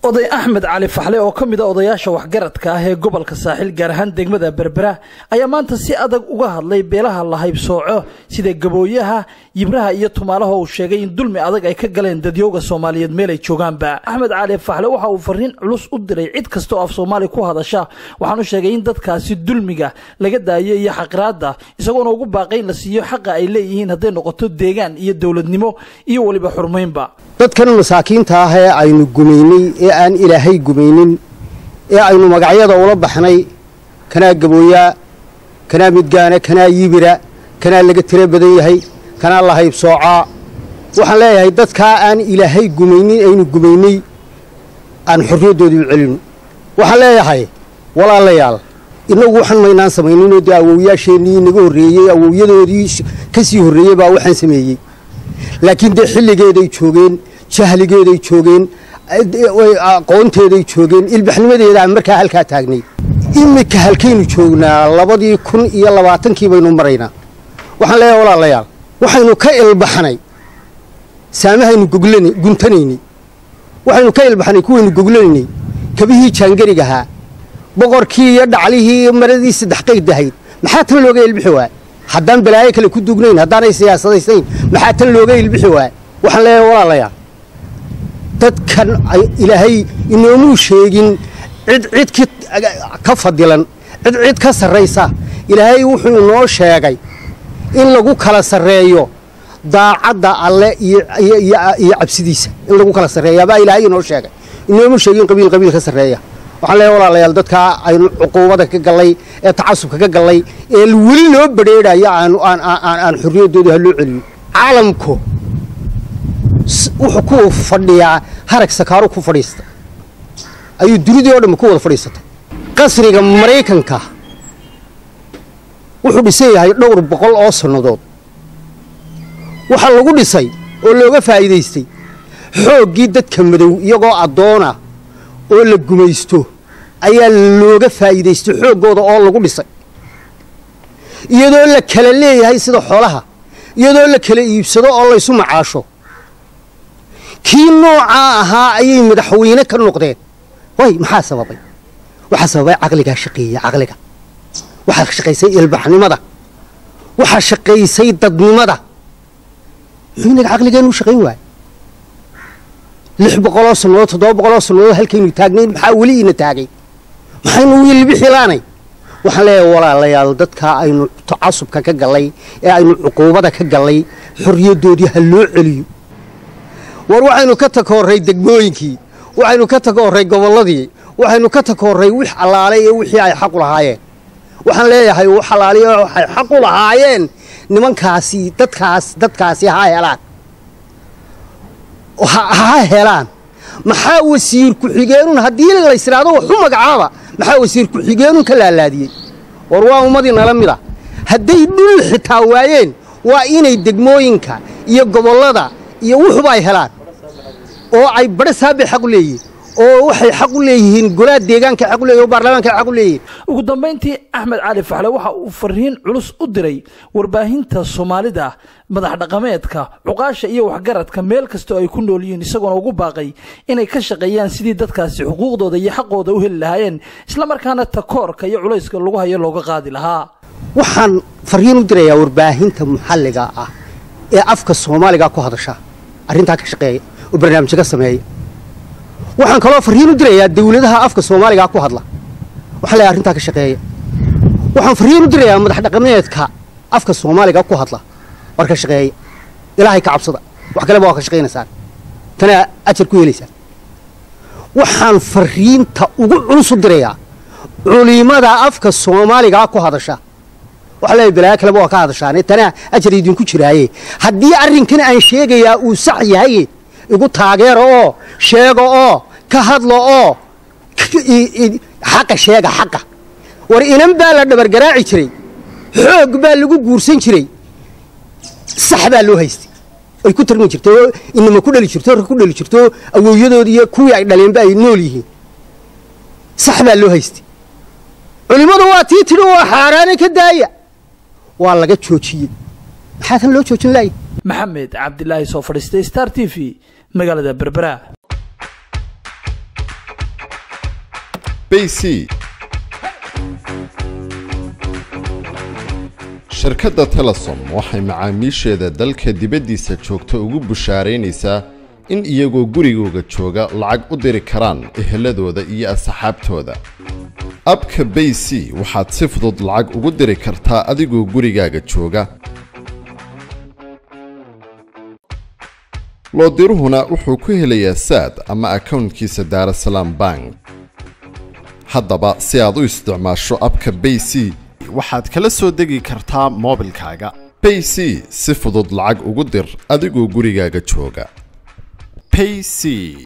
oday axmed cali faxle oo ka mid a odayaasha waxgaradka ah ee gobolka saaxil gaar ahaan degmada berbera ayaa maanta si adag uga hadlay beelaha la haybsooco sida gabooyaha yibraha iyo tumaalaha uu sheegay in dulmi adag ay ka galeen dadyooga soomaaliyeed meel ay joogaanba axmed cali faxle waxa uu fariin culus u diray cid kasta oo af soomaali ku hadasha waxaanu sheegay in dadkaasi dulmiga laga daayo iyo xaqiraada isagoona ugu baaqay in la siiyo xaqa ay leeyihiin hadday noqoto deegaan iyo dowladnimo iyo weliba xurmaynba dadkan masaakiinta ah ee aynu gumaynay ee aan ilaahay gumaynin ee aynu magacyada ula baxnay kanaa gabooyaa kanaa midgaana kanaa yibira kanaa laga tiro badan yahay kanaa la haybsoocaa waxaan leeyahay dadkaa aan ilaahay gumaynin aynu gumaynay aan xorriyaddoodii u celino waxaan leeyahay walaalayaal innagu waxaan maynaan samayninoo dee awowyaasheennii inaga horreeyey awowyadoodii ka sii horreeyey baa waxaan sameeyey laakiin dee xilligeeday joogeen jahligeeday joogeen aqoonteeday joogeen ilbaxnimadeeda aan markaa halkaa taagnay iminka halkaynu joognaa labadii kun iyo labaatankii baynu maraynaa waxaan leeyahay walaalayaal waxaynu ka ilbaxnay saamahaynu guntanaynay waxaynu ka ilbaxnay kuwaynu goglanaynay kabihii jaangarigahaa boqorkii iyo dhaclihii iyo maradii saddex qayd ahayd maxaa tan looga ilbixi waaya haddaan balaayo kale ku dugnayn haddaanay siyaasadaysayn maxaa tan looga ilbixi waaya waxaan leeyahay walaalayaal dadkan ilaahay inoomuu sheegin cid cid ka fadilan cid cid ka sarraysa ilaahay wuxuu inoo sheegay in lagu kala sarreeyo daacadda alle iyo cabsidiisa in lagu kala sarreeya baa ilaahay inoo sheegay inoomuu sheegin qabiil qabiil ka sarreeya waxaan leeyahay walaalayaal dadkaa aynu cuquubada ka gallay ee tacasubka ka gallay ee weli loo badrheedhayo aan xorriyaddooda ha loo celiyo caalamku wuxuu ku fadhiyaa harag sakaaru ku fadhiista ayuu dunidii oo dhammi ku wada fadhiisatay qasriga maraykanka wuxuu dhisan yahay dhowr boqol oo sannadood waxaa lagu dhisay oo looga faa'iidaystay xooggii dadka madow iyagoo addoona oo la gumaysto ayaa looga faa'iidaystay xooggooda oo lagu dhisay iyadoo la kala leeyahay sida xoolaha iyadoo la kala iibsado oo laysu macaasho kii noocaa ahaa ayay madaxweyne ka noqdeen way maxaa sababay waxaa sababay caqligaa shaqeeya caqliga waxaa shaqaysay ilbaxnimada waxaa shaqaysay dadnimada muxuu inaga caqligeennu shaqayn waaya lix boqoloo sannadood toddoba boqoloo sannadood halkaynu taagnayn maxaa weli ina taagay maxaynu wiilbixilaanay waxaan leeyahay walaalayaal dadkaa aynu tacasubka ka gallay ee aynu cuquubada ka gallay xorriyaddoodii ha loo celiyo war waxaynu ka takoorray degmooyinkii waxaynu ka takoorray gobolladii waxaynu ka takoorray wix allaale iyo wixii ay xaqu lahaayeen waxaan leeyahay wax allaaliyo waxay xaqu lahaayeen nimankaasi dadkaas dadkaasi ha helaan ha helaan maxaa wasiir ku-xigeenun haddii laysiraado waxu magacaaba maxaa wasiir ku-xigeenun ka laalaadiyey war waa ummadii nala mida hadday dhul xitaa waayeen waa inay degmooyinka iyo gobollada iyo wuxuba ay helaan oo ay badha saabay xaq u leeyihiin oo waxay xaq u leeyihiin golaha deegaanka xaq u leeyihin oo baarlamaanka xaq u leeyihin ugu dambayntii axmed cali faxle waxa uu fariin culus u diray warbaahinta soomaalida madax dhaqameedka cuqaasha iyo waxgaradka meel kastoo ay ku nool yihiin isagoona ugu baaqay inay ka shaqeeyaan sidii dadkaasi xuquuqdooda iyo xaqooda u heli lahaayeen islamarkaana takoorka iyo culayska lagu hayo looga qaadi lahaa waxaan fariin u dirayaa warbaahinta maxalliga ah ee afka soomaaliga ku hadasha arrintaa ka shaqeeya oo barnaamijyo ka sameeya waxaan kaloo fariin u dirayaa dawladaha afka soomaaliga ku hadla waxaan leeyahay arrintaa ka shaqeeya waxaan fariin u dirayaa madax dhaqameedka afka soomaaliga ku hadla war ka shaqeeya ilaahay ka cabsada wax kaleba waa ka shaqaynaysaan tanaa ajar ku helaysaan waxaan fariinta ugu culus u dirayaa culimada afka soomaaliga ku hadasha waxa leeyahay balaayo kaleba waa ka hadashaane tanaa ajar idinku jiraaye haddii arrinkan aan sheegayaa uu sax yahay igu taageero oo sheego oo ka hadlo oo xaqa sheega xaqa war inan baa la dhabargaraaci jiray xoog baa lagu guursan jiray sax baa loo haystay ay ku tarmi jirtay oo inama ku dhali jirto ku dhali jirto awowyadoodi iyo kuwii ay dhaleenba ay nool yihiin sax baa loo haystay culimmadu waa tii tidhi waa xaaraane ka daaya waa laga joojiyey maxaa tan loo joojin laaya maxamed cabdilaahi soo fadhiistay star t v magaalada berbera bc shirkadda telesom waxay macaamiisheeda dalka dibaddiisa joogta ugu bushaaraynaysaa in iyagoo gurigooga jooga lacag u diri karaan eheladooda iyo asxaabtooda abka bay c waxaad si fudud lacag ugu diri kartaa adigoo gurigaaga jooga loodiruhuna wuxuu ku helayaa saad ama akownkiisa daarasalaam bank haddaba si aad u isticmaasho abka bay c waxaad kala soo degi kartaa moobilkaaga bay c si fudud lacag ugu dir adigoo gurigaaga jooga payc